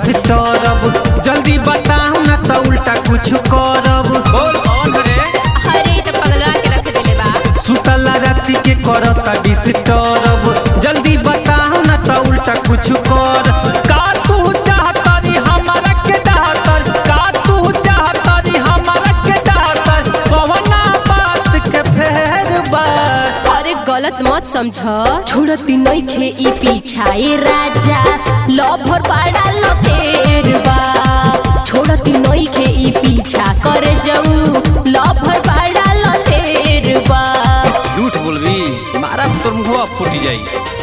disturb जल्दी बताओ ना तो उल्टा कुछ करब बोल कौन रे अरे तो पगलवा के रख देले बा सुतला राति के करता डिस्टर्ब जल्दी बताओ ना तो उल्टा कुछ कर का तू चाहतारी हमारा के डाहतर का तू चाहतारी हमारा के डाहतर कवना बात के फेर बा अरे गलत मत समझ छोड़ती नइखे ई पीछाए राजा लभर पाड़ा लतेर बा छोड़ती नइखे ई पीछा करे जाऊ लभर पाड़ा लतेर बा झूठ बोलबी मारा तोर मुंहवा फूट जाई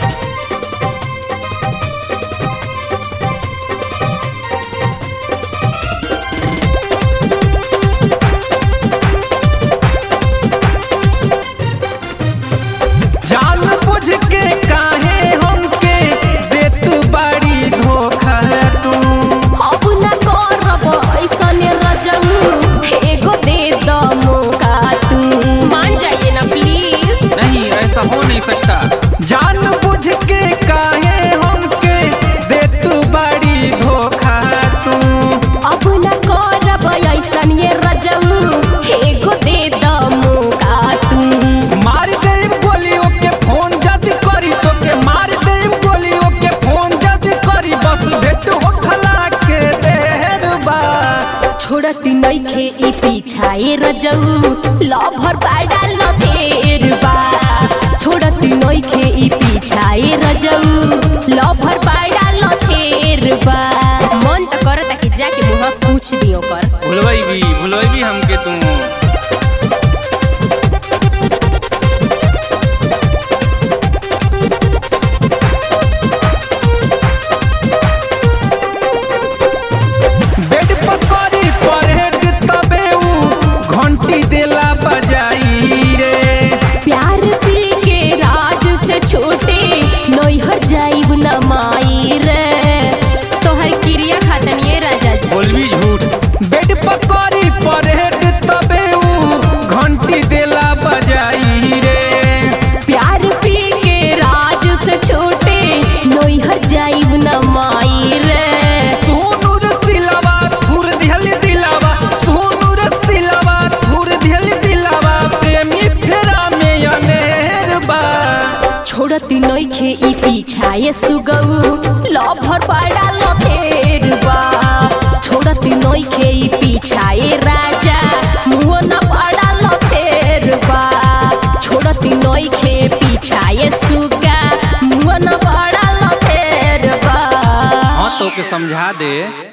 जान बुझ के काहे हमके देत बाड़ी धोखा तू अब न करब ऐसने रजऊ एगो दे द मौका तू मान जाइए ना प्लीज नहीं ऐसा हो नहीं सकता जान बुझ के काहे हमके देत बाड़ी धोखा तू अब न करब ऐसन ये रजऊ एगो दे द मौका तू मार दे गोलियों के फोन जद करी तो के मार दे गोलियों के फोन जद करी बस भेट होठला के देर बा छोड़ती नइखे ई पीछाए रजऊ लभर पाड़ा लथेर बा छोड़ती नइखे ई पीछाए रजऊ लभर पाड़ा लथेर बा मन त करता कि जाके मुहा पूछ दियो कर भुलवाई भी भुलवाई भी हमके तू बेड पकड़ी परहेड तबे ऊ घंटी देला बजाई रे प्यार पी के राज से छोटे नैहर जाइब न माई रे तोहर क्रिया खातन ये राजा जी बोलबी झूठ बेड पकड़ी परहेड तबे ऊ घंटी देला बजाई रे प्यार पी के राज से छोटे नैहर जाइब न माई रे सोनू रे सिलावा थुर दिहल दिलावा सोनू रे सिलावा थुर दिहल दिलावा प्रेमी फेरा में अनेर बा छोड़ती नइखे ई पीछाए सुगऊ लभर पाड़ा लथेर बा छोड़ती नइखे ई पीछाए राजा मुहो न पाड़ा लथेर बा छोड़ती नइखे पीछाए सुगा मुहो न पाड़ा लथेर बा हाँ तो के समझा दे